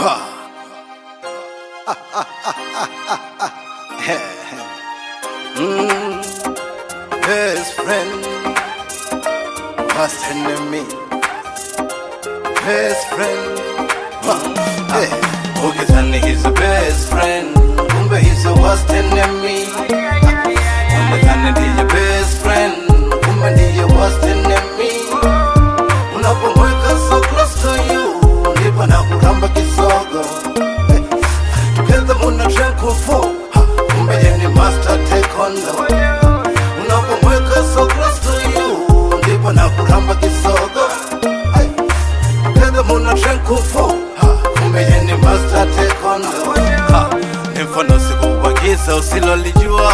Mm, best friend, worst enemy. Best friend, huh, hey. Ukizani he's a best friend, kumbe he's a worst enemy. Umedhani ndiye best friend, kumbe ndiye worst enemy. Unapomweka so close to you, ndipo na kuramba kisogo. Hey. Together muna drink for kumbe yeye ni master taekwondo. Unapomweka so close to you, ndipo na kuramba kisogo. Hey. Together muna drink for kumbe yeye ni master taekwondo. Ha, Ni mfano sikuagiza usilolijua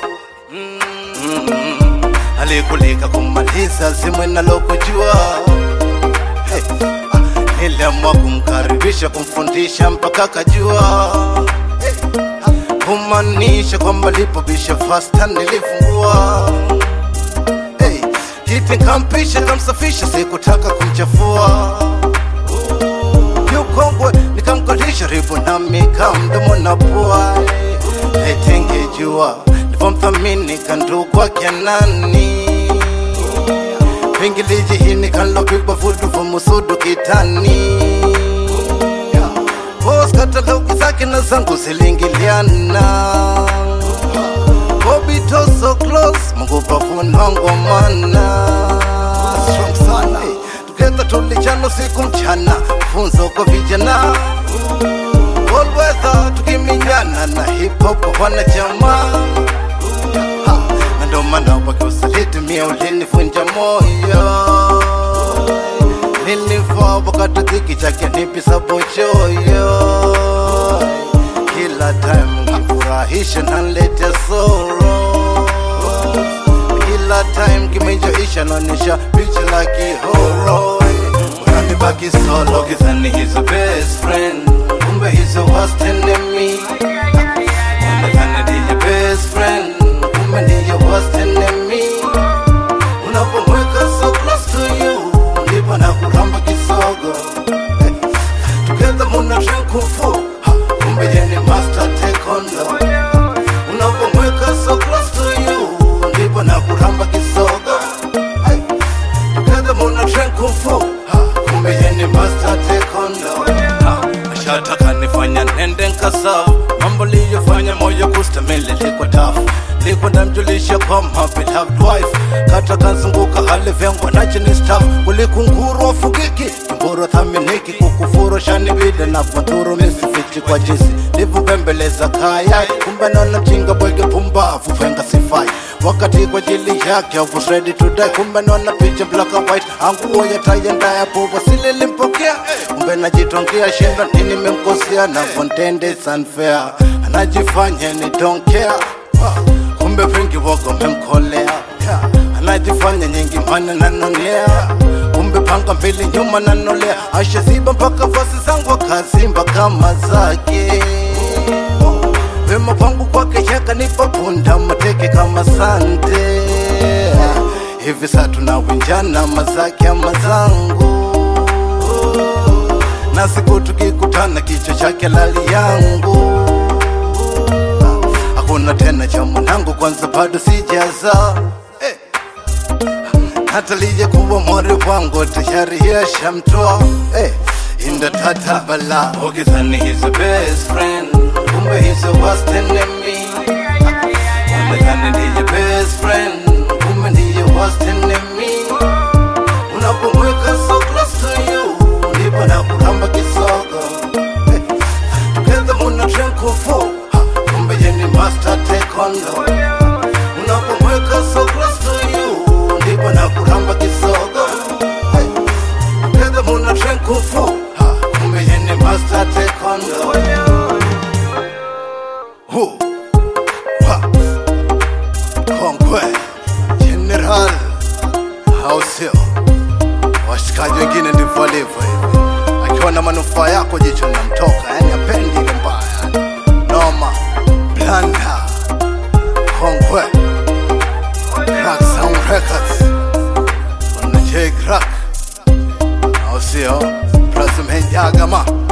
Mm, alikulika kumaliza zimwe nalokujua hey. ah, niliamua kumkaribisha kumfundisha mpaka kajua hey. ah, kumaanisha kwamba lipobisha fasta nilifungua hey. kiti kampisha kamsafisha sikutaka kumchafua yukongwe nikamkalisha ribu nami kamdomo na pua etengejua nivomthamini kandukwake nani pingiliji hini kanlopigwa vudu vumusudu kitani Boss katalogi zake na zangu zilingiliana Bobito so close Mungu pavunongo mana Strong sana hey. Together tulijana siku mchana Funzo kwa vijana All weather tukiminyana na hip hop wanachama Ha, na ndo maana wakiusaliti mia ulinivunja moyo nilivaa wakati dhiki chake nipisa bochoyo kila time ngifurahisha nalete soro kila time kimejoisha naonyesha picha la kihoro unanibaki solo kizani he's a best friend kumbe he's a worst enemy unadhani ndiye best friend kumbe ndiye worst enemy unapomweka so close to you ndipo na kuramba kisogo Eh, together muna drink kufu Ha, kumbe yeye ni master taekwondo unapomweka so close to you ndipo na kuramba kisogo Eh, together muna drink kufu Ha, kumbe yeye ni master taekwondo Ha, ashataka nifanya nende nkasau mambo liyofanya moyo kustamili liko tafu liko ndamjulisha kwa my beloved wife kata kanzunguka hali vyangwa nacho ni staff kulikunguru wafugiki mburu thaminiki kukufuru shani vile na vaturu misifiti kwa jinsi livubembeleza kaya kumbe naona mjinga bwege pumbavu venga sifai wakati kwa jili yake I was ready to die kumbe naona picha black and white anguo ya taya ndaya puva sile limpokea kumbe najitongea shinda nini memkosea na contend is unfair anajifanya ni don't care Wow. kumbe vingi wako memkolea yeah. anajifanya nyingi mana nanonea kumbe panga mbili nyuma nanolea ashaziba mpaka fasi zangu akazimba kama zake wema kwangu kwake yakanipa punda mateke kama sante hivi saa tunawinjana mazake ama zangu na siku tukikutana kichwa chake lali yangu hakuna tena cha mwanangu kwanza bado sijaza eh. hata lije kuwa mwari wangu tayari yashamtoa eh. inda tata bala ukizani he's a best friend kumbe he's a worst enemy umedhani ndiye best friend kumbe ndiye worst enemy unapomweka so close to you ndipo na kuramba kisogo eh. together muna drink for kumbe yeye ni master taekwondo unapomweka so close to you ndipo na kuramba kisogo hey. together muna drink for kumbe yeye ni master taekwondo Hu. Ha. kongwe general au sio washikaji wengine ndivyo walivyo hivi akiwa na manufaa yako jicho namtoka yani apendi ile mbaya noma blanda kongwe crack sound records wana j crack au sio President Jagama